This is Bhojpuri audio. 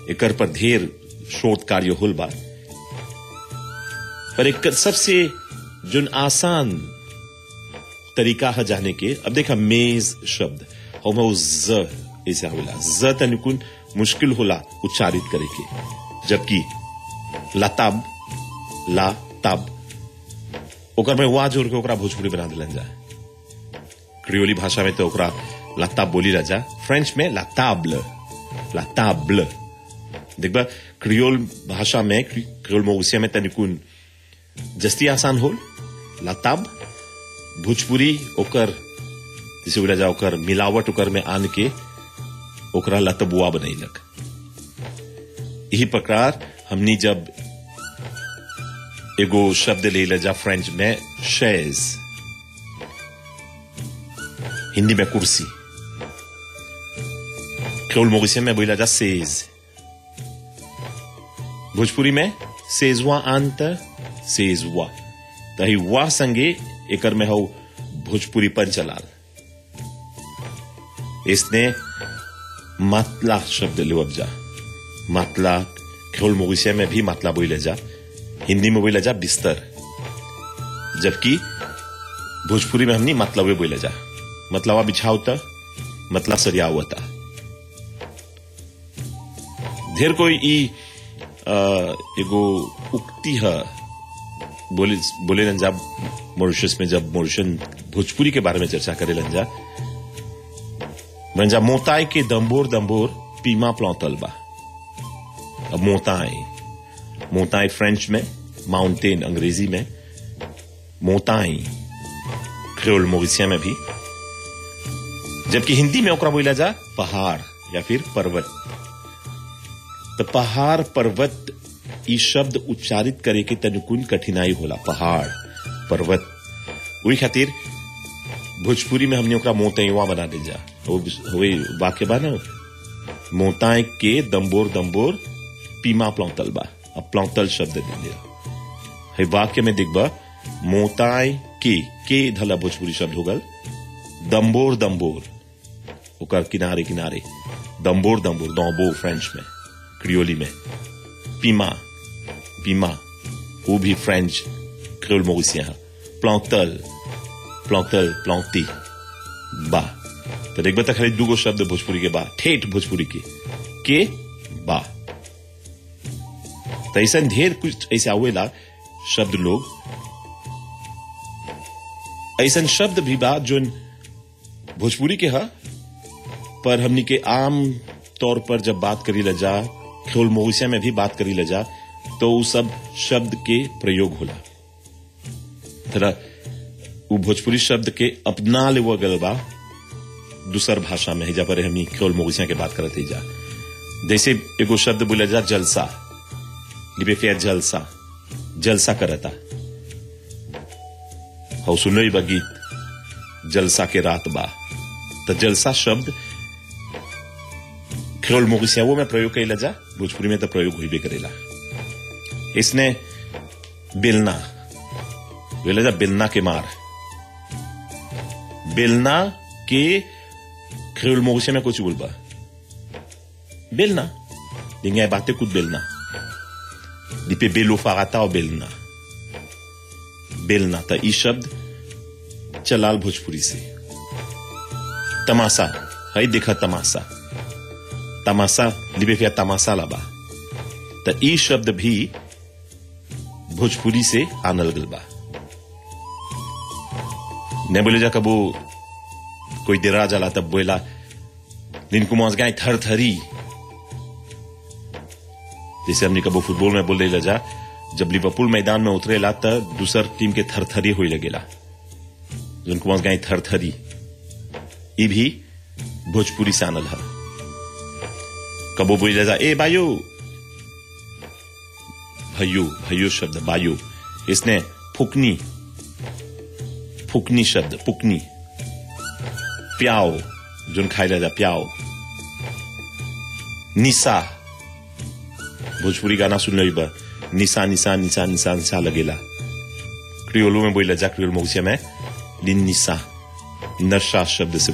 एकर पर ढेर शोध कार्य होल बा पर एक सबसे जोन आसान तरीका है जाने के अब देखा मेज शब्द हम ज ऐसे होला ज तनिकुन मुश्किल होला उच्चारित करे के जबकि लताब ला ताब ओकर में वा जोड़ के ओकरा भोजपुरी बना दिलन जा क्रियोली भाषा में तो ओकरा लताब बोली रजा फ्रेंच में लताब्ल लताब्ल देखबा क्रियोल भाषा में क्रियोल मोगसिया में तनिकुन जस्ती आसान होल लताब भोजपुरी ओकर जैसे बोला जा ओकर मिलावट ओकर में आन के ओकरा लतबुआ बनैलक यही प्रकार हमनी जब एगो शब्द ले ले जा फ्रेंच में शेज हिंदी में कुर्सी क्रोल मोगिसिया में बोला जा सेज भोजपुरी में सेजवा अंत सेजवा तही वाह संगे एकर में हो भोजपुरी पंचलाल इसने मातला शब्द लेवब जा मातला खेल मोगिसिया में भी मातला बोले जा हिंदी में बोले जा बिस्तर जबकि भोजपुरी में हमनी मतलबे बोले जा मतलबा बिछावता मतलब सरिया हुआ ढेर कोई ई एगो उक्ति है बोले बोले जा मॉरिशस में जब मॉरिशन भोजपुरी के बारे में चर्चा करे लंजा मंजा मोताई के दम्बोर दम्बोर पीमा प्लौतल बा अब मोताई मोताई फ्रेंच में माउंटेन अंग्रेजी में मोताई क्रियोल मोरिसिया में भी जबकि हिंदी में ओकरा बोला जा पहाड़ या फिर पर्वत तो पहाड़ पर्वत ई शब्द उच्चारित करे के तनुकुन कठिनाई होला पहाड़ पर्वत वही खातिर भोजपुरी में हमने ओकरा मोतैवा बना दिल जा हुए वाक्य बा ना मोताए के दम्बोर दम्बोर पीमा प्लौतल बा अब प्लौतल शब्द दे दिया है वाक्य में दिखबा मोताए के के धला भोजपुरी शब्द होगल दम्बोर दम्बोर ओकर किनारे किनारे दम्बोर दम्बोर दम्बोर फ्रेंच में क्रियोली में पीमा पीमा वो भी फ्रेंच क्रियोल मोरिसिया प्लौतल प्लौतल प्लौती बा तो देख बता खाली दूगो शब्द भोजपुरी के बा ठेठ भोजपुरी के के बा तो ऐसा ढेर कुछ ऐसे आवेला शब्द लोग ऐसा शब्द भी बा जो भोजपुरी के हा पर हमनी के आम तौर पर जब बात करी लजा खेल मोहिसिया में भी बात करी लजा तो वो सब शब्द के प्रयोग होला तरह वो भोजपुरी शब्द के अपना ले वो गल बा दूसर भाषा में जा पर हमनी खेल मोगिसिया के बात करते जा जैसे एगो शब्द बोला जा जलसा लिबे जलसा जलसा करता हो सुनो बा गीत जलसा के रात बा तो जलसा शब्द खेल मोगिसिया वो में प्रयोग कैला जा भोजपुरी में तो प्रयोग हुई करेला इसने बिलना बोला जा बिलना के मार बेलना के खेल मोगसे में कुछ बोलबा बेलना dingai bate coup de belna di pe belo farata और बेलना बेलना था ई शब्द चलाल भोजपुरी से तमाशा है देखा तमाशा तमाशा लिबे फिया तमाशा लाबा तो ई शब्द भी भोजपुरी से आनल गल बा ने बोले जा कबो कोई देरा जला तब बोला दिन को मौज गाय थर थरी जैसे हमने कबो फुटबॉल में बोल रहे जा जब लिवरपूल मैदान में उतरेला त दूसर टीम के थरथरी हो लगेला जिनको मौज गाय थरथरी ई भी भोजपुरी से आनल है कबो बोल जा ए बायो भैयो भैयो शब्द बायो इसने फुकनी फुकनी शब्द पुकनी प्याओ जोन खाई जा प्याओ निशा भोजपुरी गाना सुन रही बा निशा निशा निशा निशा निशा लगेला क्रियोलो में बोला जा क्रियोल मोगसिया में दिन निशा नशा शब्द से